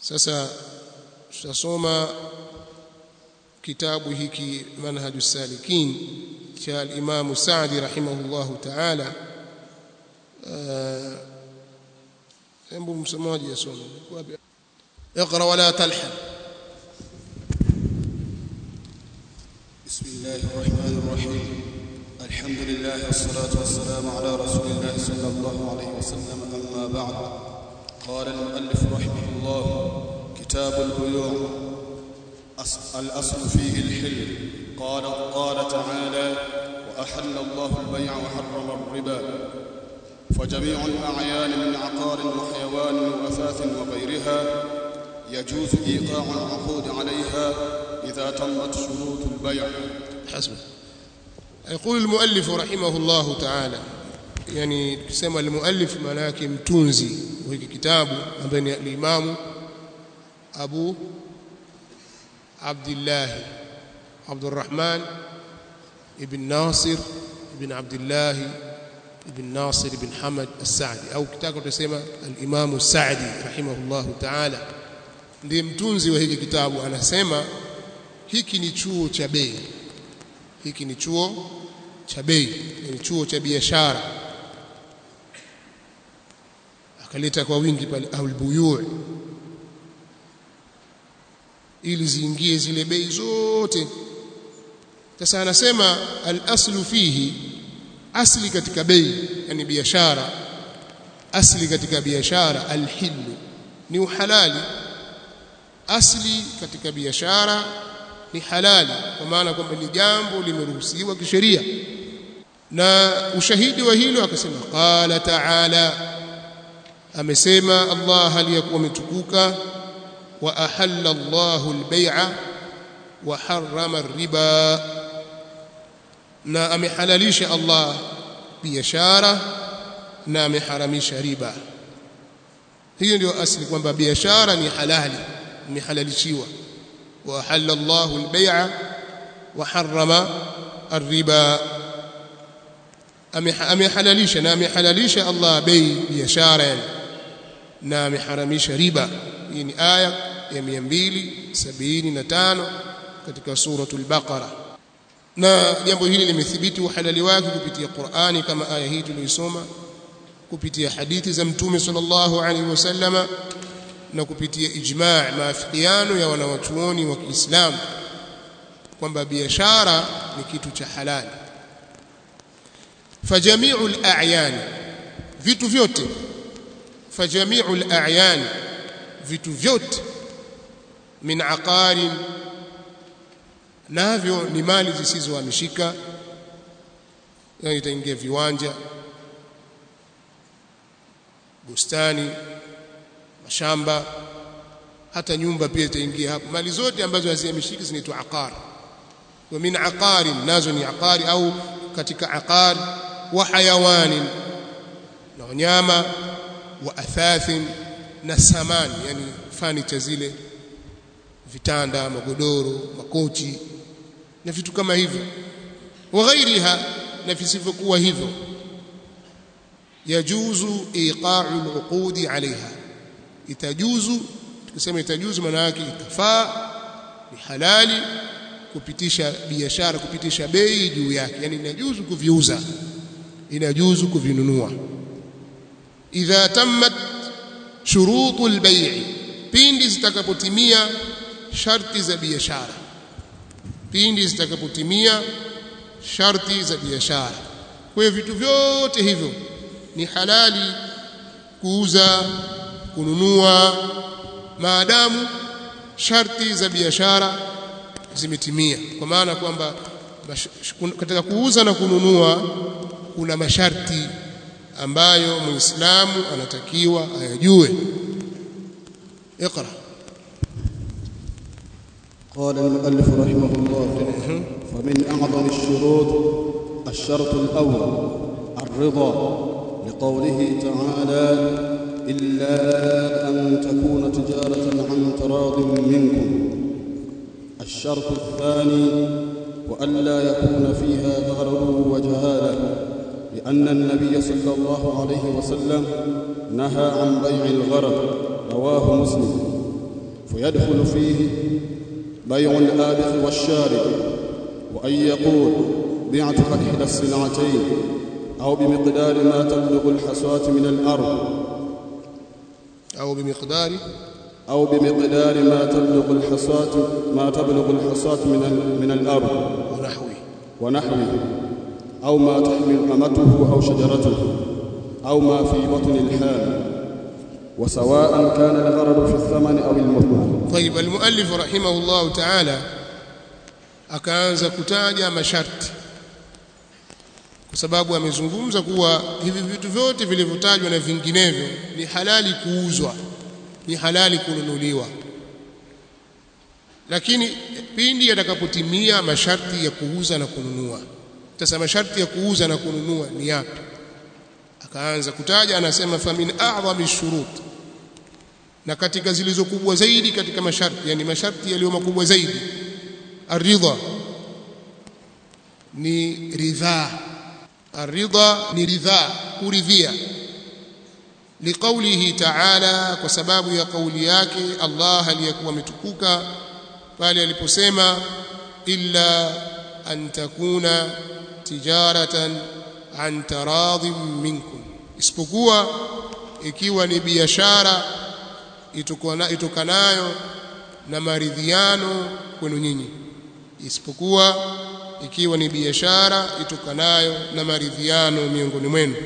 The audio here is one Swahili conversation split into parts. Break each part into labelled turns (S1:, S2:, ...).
S1: sasa tutasoma kitabu hiki manhaju salikin cha al-Imam Sa'di rahimahullahu ta'ala hebu msomaji asome wapi اقرا ولا تلحن
S2: بسم الله الرحمن الرحيم الحمد لله والصلاة والسلام على رسول الله صلى الله عليه وسلم أما بعد قال المؤلف رحمه الله كتاب البيوع أص- الأصل فيه الحل قال قال تعالى وأحل الله البيع وحرم الربا فجميع الأعيان من عقار وحيوان وأثاث وغيرها يجوز إيقاع العقود عليها إذا تمت شروط البيع
S1: حسبك يقول المؤلف رحمه الله تعالى يعني kusema المؤلف maana yake mtunzi wa hiki kitabu ambaye ni al-Imam Abu Abdullah Abdurrahman ibn Nasir ibn Abdullah ibn Nasir ibn Hamad as-Sa'di au kitaka utasema al-Imam as-Sa'di rahimahullah ta'ala ndiye mtunzi wa hiki kitabu anasema hiki ni chuo cha bei hiki ni chuo cha bei ni chuo cha biashara akaleta kwa wingi pale au albuyu ili ziingie zile bei zote sasa anasema al-aslu fihi asli katika bei yani biashara asli katika biashara al-hillu ni uhalali asli katika biashara ni halali kwa maana kwamba ni jambo limeruhusiwa kisheria na ushahidi wa hilo akasema qala ta'ala amesema Allah aliyakuwa ametukuka wa ahalla Allahu al-bay'a wa harrama ar-riba na amehalalisha Allah biashara na ameharamisha riba hiyo ndio asli kwamba biashara ni halali imehalalishiwa وأحل الله البيع وحرم الربا amehalalisha na amehalalisha Allah bei biashara na ameharamisha riba hii ni aya ya 275 katika suratul baqara na jambo hili limethibiti uhalali wake kupitia Qur'ani kama aya hii tuliyoisoma kupitia hadithi za mtume sallallahu alaihi wasallama na kupitia ijma' maafikiano ya wanawachuoni wa Kiislamu kwamba biashara ni kitu cha halali fajami'u al-a'yan vitu vyote fajami'u al-a'yan vitu vyote min aqarin navyo ni mali zisizohamishika yani itaingia viwanja bustani mashamba hata nyumba pia itaingia hapo mali zote ambazo hazihamishiki zinaitwa aqar wa min aqari nazo ni aqari au katika aqar wa hayawani na wanyama wa athathin na samani yani furniture zile vitanda magodoro makochi na vitu kama hivyo wa ghairiha na visivyokuwa hivyo yajuzu iqa'u al-uqudi 'alayha itajuzu tukisema itajuzu maana yake itafaa ni halali kupitisha biashara kupitisha bei juu yake yani inajuzu kuviuza inajuzu kuvinunua idha tammat shurutul bay' pindi zitakapotimia sharti za biashara pindi zitakapotimia sharti za biashara kwa hiyo vitu vyote hivyo ni halali kuuza kununua maadamu sharti za biashara zimetimia kwa maana kwamba katika kuuza na kununua kuna masharti ambayo muislamu anatakiwa ayajue اقرا
S2: قال المؤلف رحمه الله فمن أعظم الشروط الشرط الأول الرضا لقوله تعالى إلا أن تكون تجارة عن تراض منكم الشرط الثاني وألا يكون فيها غرر وجهالة لأن النبي صلى الله عليه وسلم نهى عن بيع الغرر رواه مسلم فيدخل فيه بيع الآبق والشارب وأن يقول بعتك إحدى الصنعتين أو بمقدار ما تبلغ الحصاة من الأرض
S1: au bimiqdari
S2: أو بمقدار ما تبلغ الحصاة ما تبلغ الحصاة من ال- من الأرض
S1: wa nahwi
S2: ونحوه أو ما تحمل أمته أو شجرته أو ما في بطن الحال وسواء كان الغرض في الثمن أو المثمن
S1: طيب المؤلف رحمه الله تعالى akaanza kutaja masharti kwa sababu amezungumza kuwa hivi vitu vyote vilivyotajwa na vinginevyo ni halali kuuzwa ni halali kununuliwa lakini pindi yatakapotimia masharti ya kuuza na kununua sasa masharti ya kuuza na kununua ni yapi akaanza kutaja anasema famin a'dhami shurut na katika zilizo kubwa zaidi katika masharti yani masharti yaliyo makubwa zaidi aridha ni ridhaa aridha ni ridhaa kuridhia liqaulihi ta'ala kwa sababu ya kauli yake Allah aliyekuwa ametukuka pale aliposema illa an takuna tijaratan an taradhim minkum isipokuwa ikiwa ni biashara itokana- itokanayo na maridhiano kwenu nyinyi isipokuwa ikiwa ni biashara itokanayo na maridhiano miongoni mwenu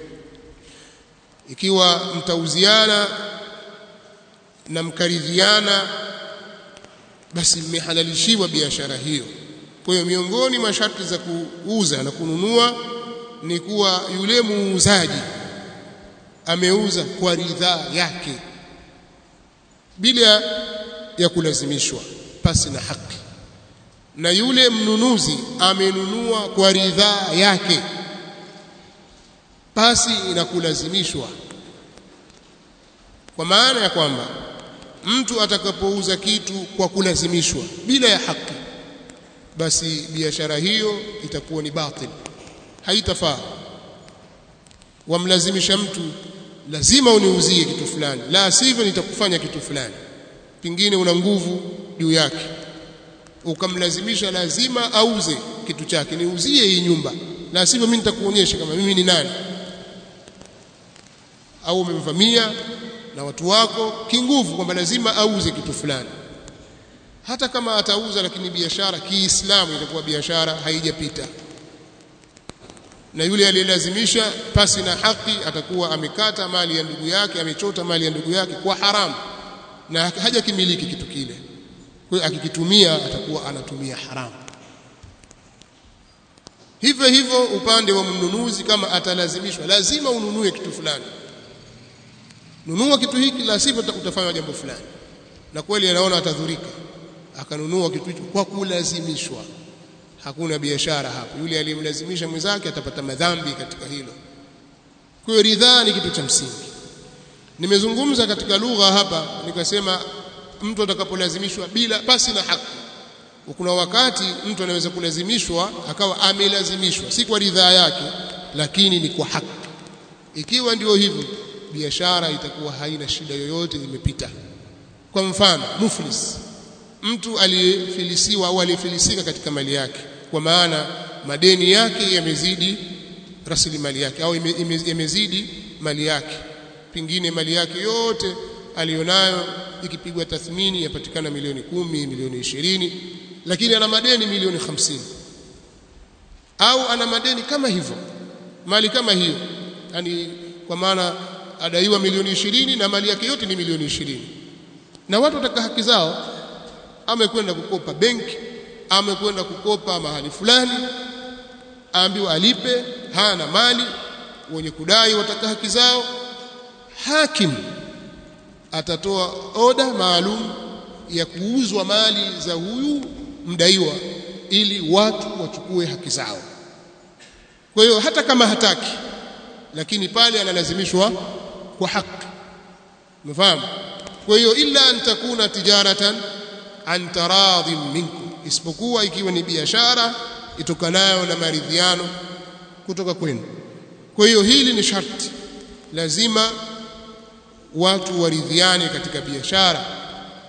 S1: ikiwa mtauziana na mkaridhiana basi mmehalalishiwa biashara hiyo kwa hiyo miongoni mwa sharti za kuuza na kununua ni kuwa yule muuzaji ameuza kwa ridhaa yake bila ya kulazimishwa pasi na haki na yule mnunuzi amenunua kwa ridhaa yake pasi na kulazimishwa kwa maana ya kwamba mtu atakapouza kitu kwa kulazimishwa bila ya haki basi biashara hiyo itakuwa ni batil haitafaa wamlazimisha mtu lazima uniuzie kitu fulani la sivyo nitakufanya kitu fulani pingine una nguvu juu yake ukamlazimisha lazima auze kitu chake niuzie hii nyumba la sivyo mimi nitakuonyesha kama mimi ni nani au umemvamia na watu wako kinguvu kwamba lazima auze kitu fulani hata kama atauza lakini biashara kiislamu itakuwa biashara haijapita na yule aliyelazimisha pasi na haki atakuwa amekata mali ya ndugu yake amechota mali ya ndugu yake kwa haramu na hajakimiliki kitu kile kwa hiyo akikitumia atakuwa anatumia haramu hivyo hivyo upande wa mnunuzi kama atalazimishwa lazima ununue kitu fulani nunua kitu hiki la sivyo utafanya jambo fulani na kweli anaona atadhurika akanunua kitu hicho kwa kulazimishwa hakuna biashara hapo yule aliyemlazimisha mwenzake atapata madhambi katika hilo kwa hiyo ridhaa ni kitu cha msingi nimezungumza katika lugha hapa nikasema mtu atakapolazimishwa bila pasi na haki kuna wakati mtu anaweza kulazimishwa akawa amelazimishwa si kwa ridhaa yake lakini ni kwa haki ikiwa ndio hivyo biashara itakuwa haina shida yoyote imepita kwa mfano muflis mtu aliyefilisiwa au aliyefilisika katika mali yake kwa maana madeni yake yamezidi rasilimali yake au yamezidi mali yake pingine mali yake yote alionayo ikipigwa tathmini yapatikana milioni kumi milioni ishirini lakini ana madeni milioni hamsini au ana madeni kama hivyo mali kama hiyo yani kwa maana adaiwa milioni ishirini na mali yake yote ni milioni ishirini na watu wataka haki zao amekwenda kukopa benki amekwenda kukopa mahali fulani aambiwa alipe hana mali wenye kudai wataka haki zao hakim atatoa oda maalum ya kuuzwa mali za huyu mdaiwa ili watu wachukue haki zao kwa hiyo hata kama hataki lakini pale analazimishwa kwa haki umefahamu kwa hiyo illa an takuna tijaratan an taradhim minkum isipokuwa ikiwa ni biashara itokanayo na maridhiano kutoka kwenu kwa hiyo hili ni sharti lazima watu waridhiane katika biashara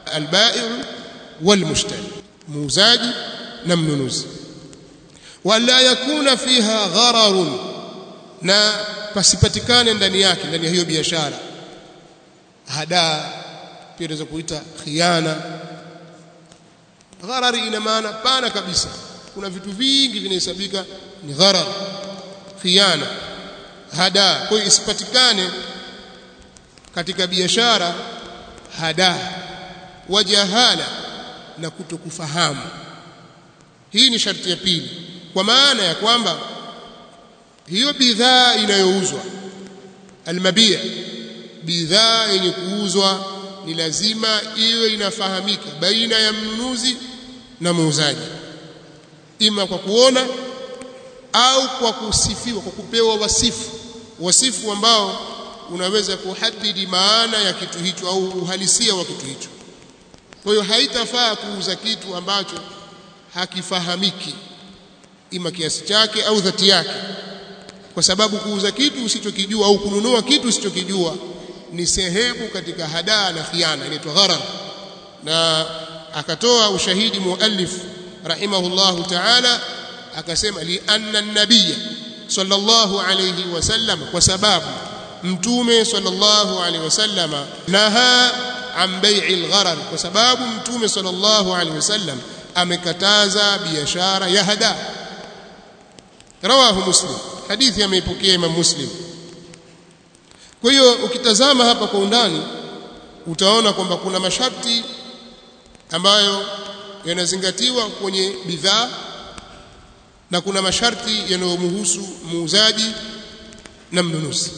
S1: albai'u walmushtari muuzaji na mnunuzi wala yakuna fiha ghararun na pasipatikane ndani yake ndani ya hiyo biashara hadaa pia tunaweza kuita khiana gharari ina maana pana kabisa kuna vitu vingi vinahesabika ni gharar khiana hada kwa hiyo isipatikane katika biashara hada wajahala na kutokufahamu hii ni sharti ya pili kwa maana ya kwamba hiyo bidhaa inayouzwa almabia bidhaa yenye kuuzwa ni lazima iwe inafahamika baina ya mnunuzi na muuzaji ima kwa kuona au kwa kusifiwa kwa kupewa wasifu wasifu ambao unaweza kuhadidi maana ya kitu hicho au uhalisia wa kitu hicho kwa hiyo haitafaa kuuza kitu ambacho hakifahamiki ima kiasi chake au dhati yake kwa sababu kuuza kitu usichokijua au kununua kitu usichokijua ni sehemu katika hadaa na khiana inaitwa gharar na akatoa ushahidi muallif rahimahullahu ta'ala akasema li anna an-nabiy sallallahu alayhi wasallam kwa sababu mtume sallallahu alayhi wasallam naha an bai'i al-gharar kwa sababu mtume sallallahu alayhi wasallam amekataza biashara ya hada rawahu muslim hadithi ameipokea imam muslim kwa hiyo ukitazama hapa kwa undani utaona kwamba kuna masharti ambayo yanazingatiwa kwenye bidhaa na kuna masharti yanayomhusu muuzaji na mnunuzi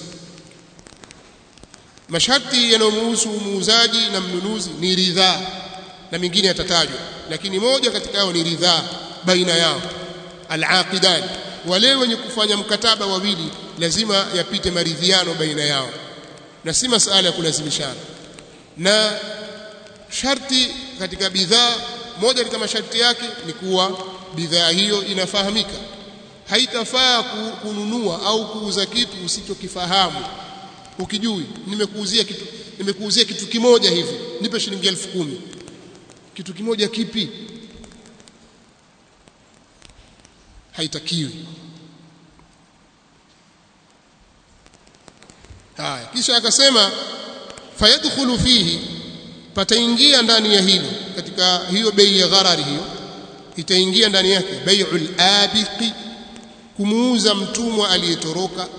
S1: masharti yanayomhusu muuzaji na mnunuzi ni ridhaa na mingine yatatajwa lakini moja katika yao ni ridhaa baina yao al-aqidan wale wenye kufanya mkataba wawili lazima yapite maridhiano baina yao na si masala ya kulazimishana na sharti katika bidhaa moja katika masharti yake ni kuwa bidhaa hiyo inafahamika haitafaa kununua au kuuza kitu usichokifahamu ukijui nimekuuzia kitu nimekuuzia kitu kimoja hivi nipe shilingi elfu kumi kitu kimoja kipi haitakiwi haya kisha akasema fayadkhulu fihi pataingia ndani ya hilo katika hiyo bei ya gharari hiyo itaingia ndani yake bai'ul abiqi kumuuza mtumwa aliyetoroka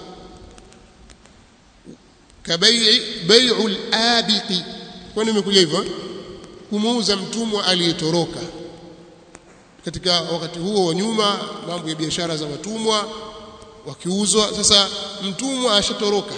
S1: kabai'i bai'ul abiqi kwani imekuja hivyo kumuuza mtumwa aliyetoroka katika wakati huo wa nyuma mambo ya biashara za watumwa wakiuzwa sasa mtumwa ashatoroka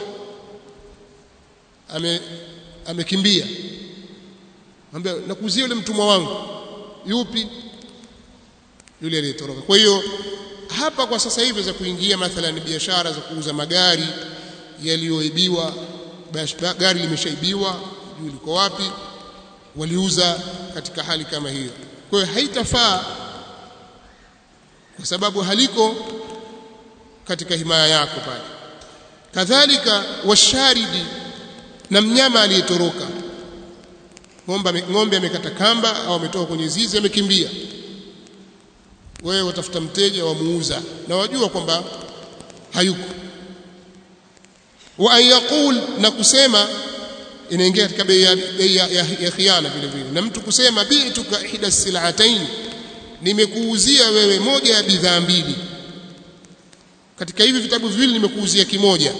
S1: ame amekimbia ambia nakuzia yule mtumwa wangu yupi yule aliyetoroka kwa hiyo hapa kwa sasa hivi za kuingia mathalan biashara za kuuza magari yaliyoibiwa gari limeshaibiwa juu liko wapi waliuza katika hali kama hiyo kwa hiyo haitafaa kwa sababu haliko katika himaya yako pale kadhalika washaridi na mnyama aliyetoroka ng'ombe ng'ombe amekata kamba au ametoka kwenye zizi amekimbia wewe watafuta mteja wamuuza na wajua kwamba hayuko wa an yaqul na kusema inaingia katika bei ya, bei ya, ya, ya khiana vile vile na mtu kusema bi'tuka ihda sil'atayn nimekuuzia wewe moja ya bidhaa mbili katika hivi vitabu viwili nimekuuzia kimoja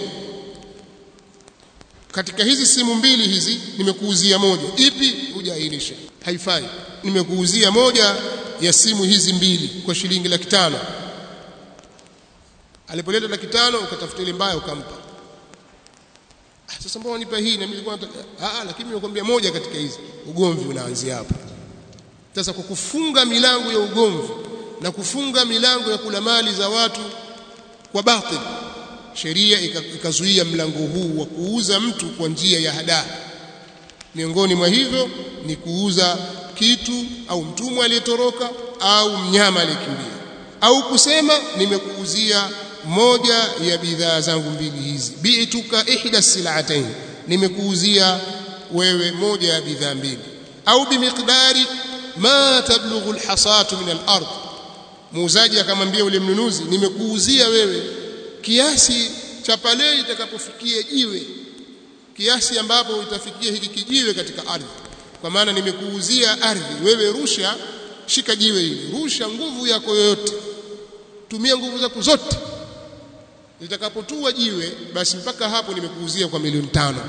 S1: katika hizi simu mbili hizi nimekuuzia moja ipi hujaainisha haifai nimekuuzia moja ya simu hizi mbili kwa shilingi laki tano alipoleta laki tano ukatafuta ile mbaya ukampa ah, sasa mbona nipa hii na mimi nilikuwa ah lakini nimekwambia moja katika hizi ugomvi unaanzia hapo sasa kwa kufunga milango ya ugomvi na kufunga milango ya kula mali za watu kwa batil sheria ikazuia mlango huu wa kuuza mtu kwa njia ya hadaa miongoni mwa hivyo ni kuuza kitu au mtumwa aliyetoroka au mnyama aliyekimbia au kusema nimekuuzia moja ya bidhaa zangu mbili hizi bi'tuka ihda sil'atayn nimekuuzia wewe moja ya bidhaa mbili au bimiqdari ma tablughu alhasatu min al-ard muuzaji akamwambia yule mnunuzi nimekuuzia wewe kiasi cha pale itakapofikia jiwe kiasi ambapo itafikia hiki kijiwe katika ardhi kwa maana nimekuuzia ardhi wewe rusha shika jiwe hili rusha nguvu yako yoyote tumia nguvu zako zote litakapotua jiwe basi mpaka hapo nimekuuzia kwa milioni tano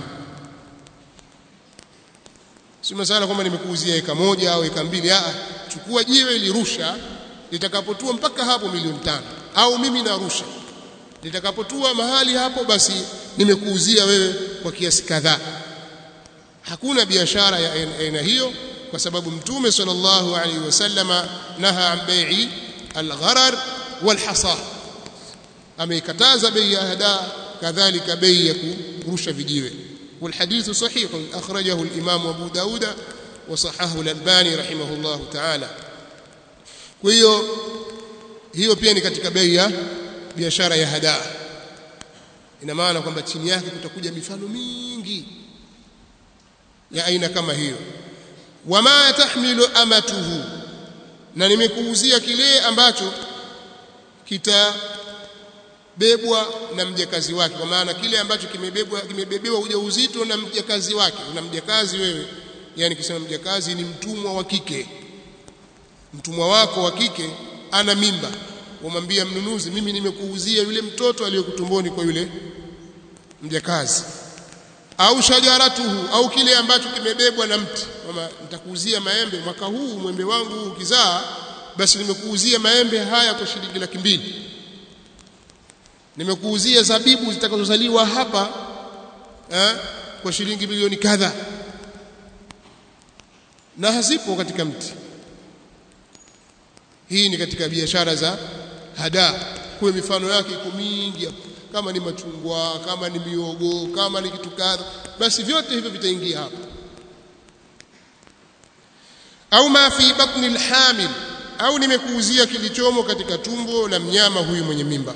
S1: si masala kwamba nimekuuzia eka moja au eka mbili a chukua jiwe lirusha litakapotua mpaka hapo milioni tano au mimi narusha litakapotua mahali hapo basi nimekuuzia wewe kwa kiasi kadhaa hakuna biashara ya aina hiyo kwa sababu mtume sallallahu alaihi wasallama naha an bai'i al-gharar wal-hasar ameikataza bei ya hada kadhalika bei ya kurusha vijiwe والحديث صحيح أخرجه الإمام أبو داود وصححه الألباني رحمه الله تعالى وهي hiyo pia ni katika bei ya biashara ya hadaa ina maana kwamba chini yake kutakuja mifano mingi ya aina kama hiyo wama tahmilu amatuhu na nimekuuzia kile ambacho kitabebwa na mjakazi wake kwa maana kile ambacho kimebebwa kimebebewa ujauzito na mjakazi wake una mjakazi wewe yani kusema mjakazi ni mtumwa wa kike mtumwa wako wa kike ana mimba umwambia mnunuzi mimi nimekuuzia yule mtoto aliyokutumboni kwa yule mjakazi au shajaratuhu au kile ambacho kimebebwa na mti kama nitakuuzia maembe mwaka huu mwembe wangu ukizaa basi nimekuuzia maembe haya kwa shilingi laki mbili nimekuuzia zabibu zitakazozaliwa hapa eh, kwa shilingi milioni kadha na hazipo katika mti hii ni katika biashara za hada kwa mifano yake iko mingi hapo kama ni machungwa kama ni miogo kama ni kitu kadha basi vyote hivyo vitaingia hapo au ma fi batni alhamil au nimekuuzia kilichomo katika tumbo la mnyama huyu mwenye mimba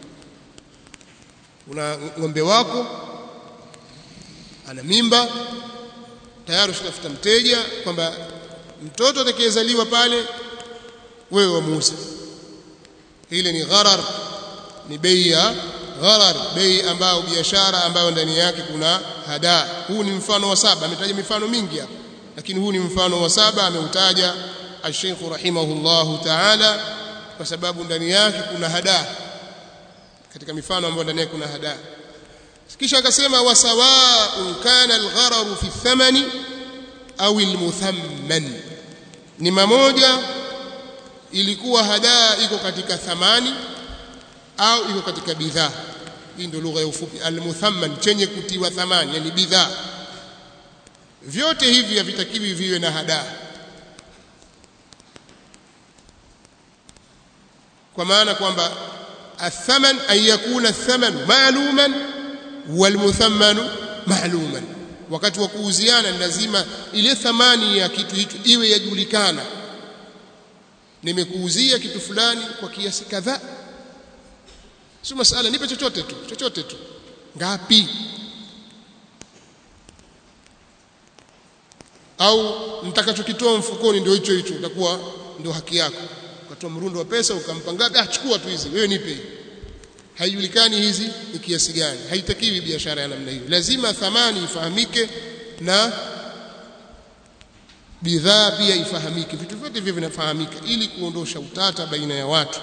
S1: una ng'ombe wako ana mimba tayari ushafuta mteja kwamba mtoto atakayezaliwa pale wewe wamuuza ile ni gharar ni bei ya gharar bei ambayo biashara ambayo ndani yake kuna hada huu ni mfano wa saba ametaja mifano mingi hapa lakini huu ni mfano wa saba ameutaja al-Sheikh rahimahullahu ta'ala kwa sababu ndani yake kuna hada katika mifano ambayo ndani yake kuna hada kisha akasema wasawa'un kana al-ghararu fi thamani au al-muthamman ni mamoja ilikuwa hadaa iko katika thamani au iko katika bidhaa hii ndio lugha ya ufupi almuthamman chenye kutiwa thamani yani bidhaa vyote hivi havitakiwi viwe na hadaa kwa maana kwamba athaman an yakuna athaman ma'luman walmuthammanu ma'luman wakati wa kuuziana ni lazima ile thamani ya kitu hicho iwe yajulikana nimekuuzia kitu fulani kwa kiasi kadhaa sio masala nipe chochote tu chochote tu ngapi au nitakachokitoa mfukoni ndio hicho hicho itakuwa ndio haki yako ukatoa mrundo wa pesa ukampa ngapi ah chukua tu hizi wewe nipe haijulikani hizi ni kiasi gani haitakiwi biashara ya namna hiyo lazima thamani ifahamike na bidhaa pia ifahamike vitu vyote hivyo vinafahamika ili kuondosha utata baina ya watu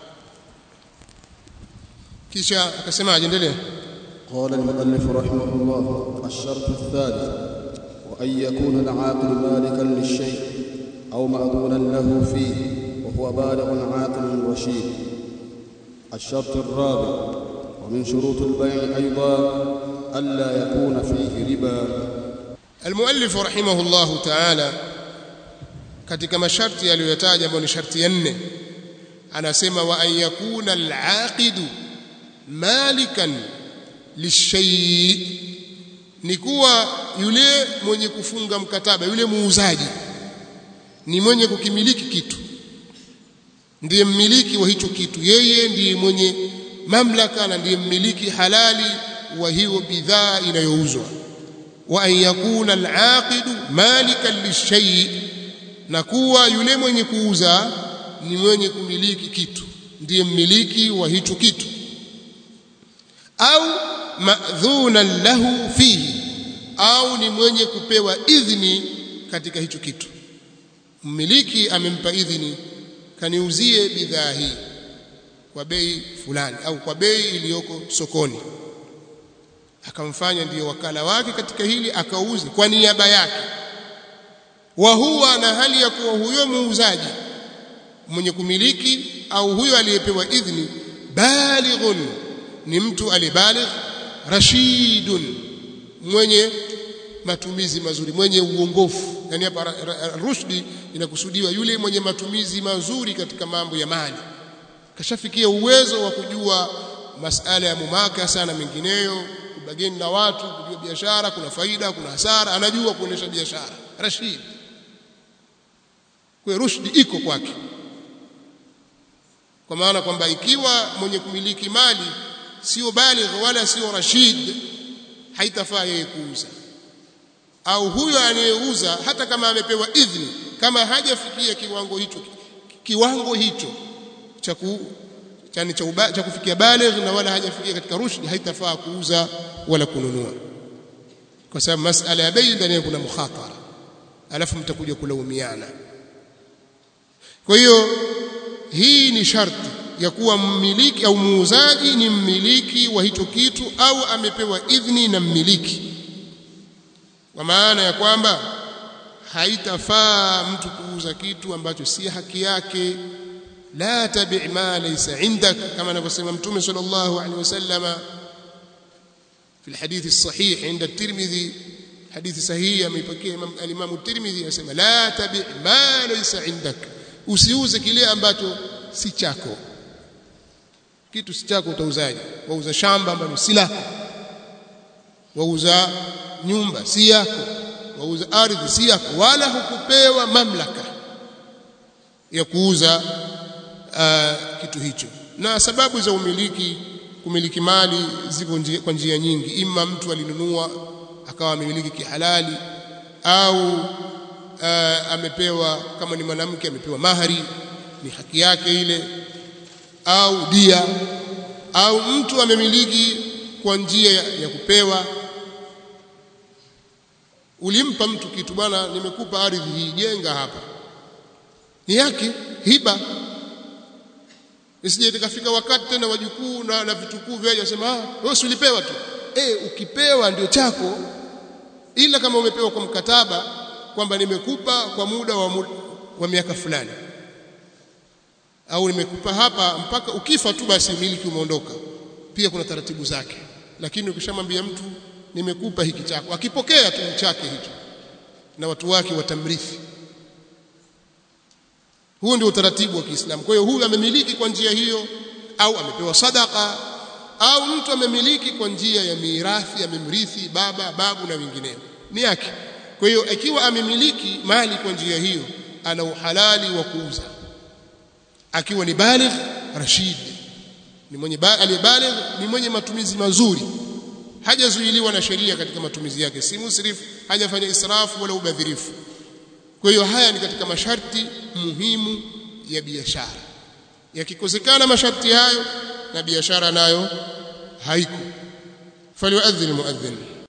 S1: kisha akasema ajendelee
S2: قال المؤلف رحمه الله الشرط الثالث وأن يكون العاقل مالكا للشيء أو مأذونا له فيه وهو بالغ عاقل رشيد الشرط الرابع ومن شروط البيع أيضا ألا يكون فيه ربا
S1: المؤلف رحمه الله تعالى katika masharti aliyoyataja ambayo ni sharti ya nne anasema wa an yakuna al-aqidu malikan lishay ni kuwa yule mwenye kufunga mkataba yule muuzaji ni mwenye kukimiliki kitu ndiye mmiliki wa hicho kitu yeye ndiye mwenye mamlaka na ndiye mmiliki halali wa hiyo bidhaa inayouzwa wa an yakuna al-aqidu malikan lishay na kuwa yule mwenye kuuza ni mwenye kumiliki kitu ndiye mmiliki wa hicho kitu au madhunan lahu fihi au ni mwenye kupewa idhini katika hicho kitu mmiliki amempa idhini kaniuzie bidhaa hii kwa bei fulani au kwa bei iliyoko sokoni akamfanya ndiyo wakala wake katika hili akauze kwa niaba yake wa huwa na hali ya kuwa huyo muuzaji mwenye kumiliki au huyo aliyepewa idhni balighun ni mtu alibaligh rashidun mwenye matumizi mazuri mwenye uongofu yani hapa rushdi inakusudiwa yule mwenye matumizi mazuri katika mambo ya mali kashafikia uwezo wa kujua masala ya mumakasa na mengineyo kubageni na watu kujua biashara kuna faida kuna hasara anajua kuonesha biashara rashid kwa rushdi iko kwake kwa maana kwamba ikiwa mwenye kumiliki mali sio baligh wala sio rashid haitafaa yeye kuuza au huyo anayeuza hata kama amepewa idhni kama hajafikia kiwango hicho kiwango hicho cha ku chani cha, uba, cha kufikia baligh na wala hajafikia katika rushd haitafaa kuuza wala kununua kwa sababu masala ya bei ndani kuna mukhatara alafu mtakuja kulaumiana kwa hiyo hii ni sharti ya kuwa mmiliki au muuzaji ni mmiliki wa hicho kitu au amepewa idhni na mmiliki kwa maana ya kwamba haitafaa mtu kuuza kitu ambacho si haki yake la tabi ma laysa indak kama anavyosema mtume sallallahu alaihi wasallama في الحديث الصحيح عند الترمذي حديث صحيح amepokea الامام الترمذي anasema la tabi ma laysa indak usiuze kile ambacho si chako kitu si chako utauzaje wauza shamba ambalo si lako wauza nyumba si yako wauza ardhi si yako wala hukupewa mamlaka ya kuuza uh, kitu hicho na sababu za umiliki kumiliki mali ziko njia, kwa njia nyingi ima mtu alinunua akawa amemiliki kihalali au uh, amepewa kama ni mwanamke amepewa mahari ni haki yake ile au dia au mtu amemiliki kwa njia ya, ya kupewa ulimpa mtu kitu bwana nimekupa ardhi hii jenga hapa ni yake hiba isije ikafika wakati tena wajukuu na, na vitukuu vyaje wasema ah wewe ulipewa tu eh ukipewa ndio chako ila kama umepewa kwa mkataba kwamba nimekupa kwa muda wa, muda, wa miaka fulani au nimekupa hapa mpaka ukifa tu basi miliki umeondoka pia kuna taratibu zake lakini ukishamwambia mtu nimekupa hiki chako akipokea tu chake hicho na watu wake watamrithi huu ndio utaratibu wa Kiislamu kwa hiyo huyu amemiliki kwa njia hiyo au amepewa sadaka au mtu amemiliki kwa njia ya mirathi amemrithi baba babu na wengineo ni yake kwa hiyo ikiwa amemiliki mali kwa njia hiyo ana uhalali wa kuuza akiwa ni baligh rashid ni mwenye aliyebaligh ni mwenye matumizi mazuri hajazuiliwa na sheria katika matumizi yake si musrif hajafanya israfu wala ubadhirifu kwa hiyo haya ni katika masharti muhimu ya biashara yakikosekana masharti hayo na biashara nayo haiko faliuadhin muadhin